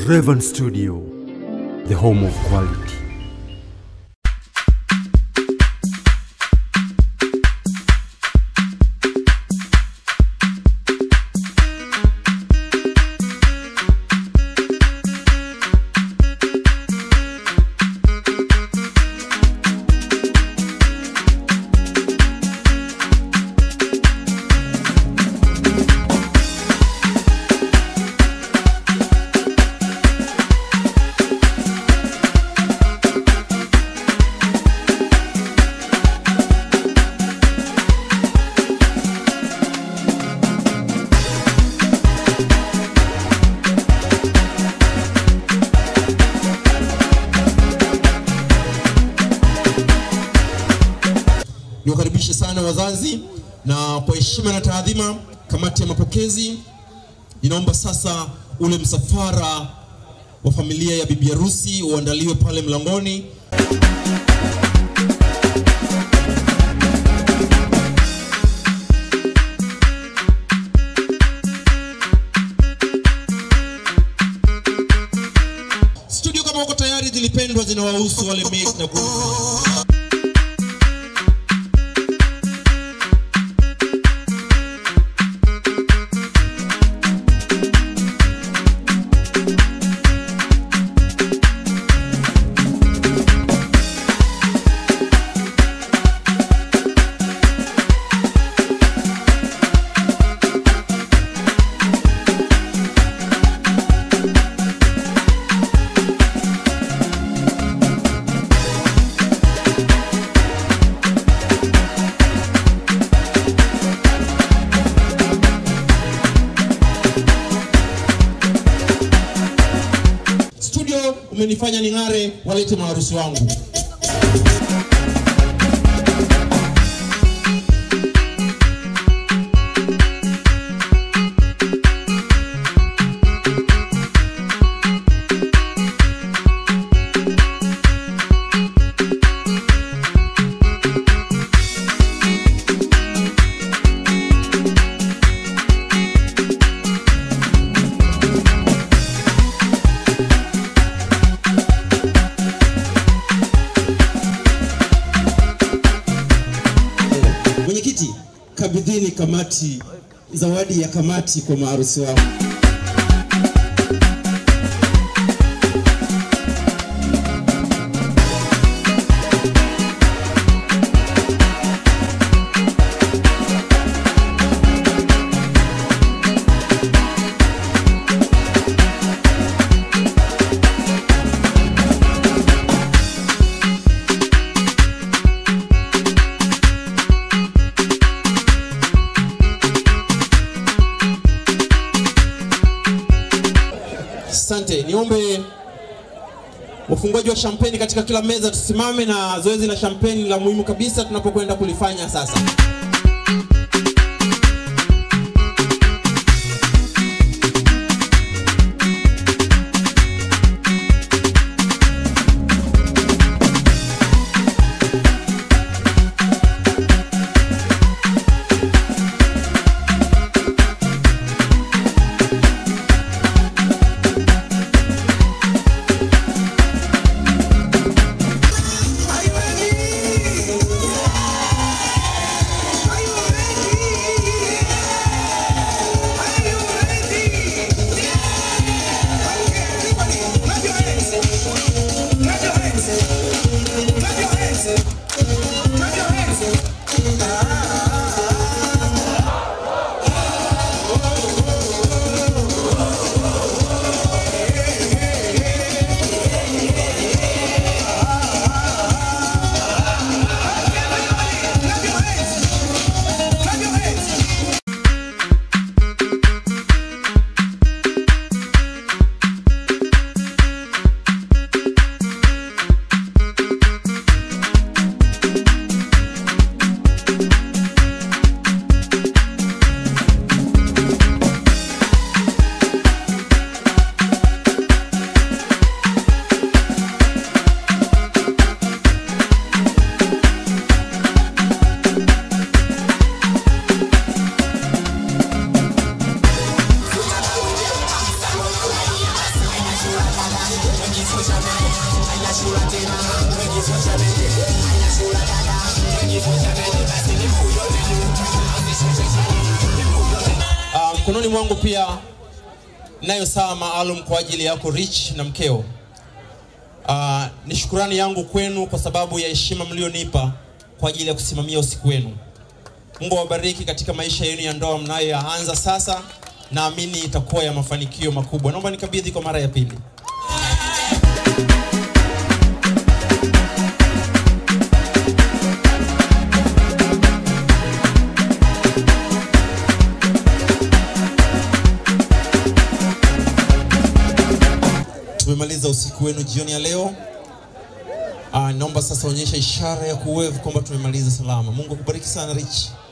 Raven Studio, the home of quality. Niwakaribishe sana wazazi, na kwa heshima na taadhima, kamati ya mapokezi inaomba sasa ule msafara wa familia ya bibi harusi uandaliwe pale mlangoni. Studio kama wako tayari, zilipendwa zinawahusu wale make na groom. Studio umenifanya ning'are, walete maharusi wangu. Mwenyekiti, kabidhini kamati zawadi ya kamati kwa maharusi wao. Asante, niombe wafunguaji wa shampeni katika kila meza tusimame, na zoezi la shampeni la muhimu kabisa tunapokwenda kulifanya sasa. Ah, mkononi mwangu pia nayo saa maalum kwa ajili yako Rich na mkeo. Uh, ni shukurani yangu kwenu kwa sababu ya heshima mlionipa kwa ajili ya kusimamia usiku wenu. Mungu awabariki katika maisha yenu ya ndoa mnayoyaanza sasa, naamini itakuwa ya mafanikio makubwa. Naomba nikabidhi kwa mara ya pili. Tumemaliza usiku wenu jioni ya leo. Ah, naomba sasa onyesha ishara ya kuwevu kwamba tumemaliza salama. Mungu akubariki sana Rich.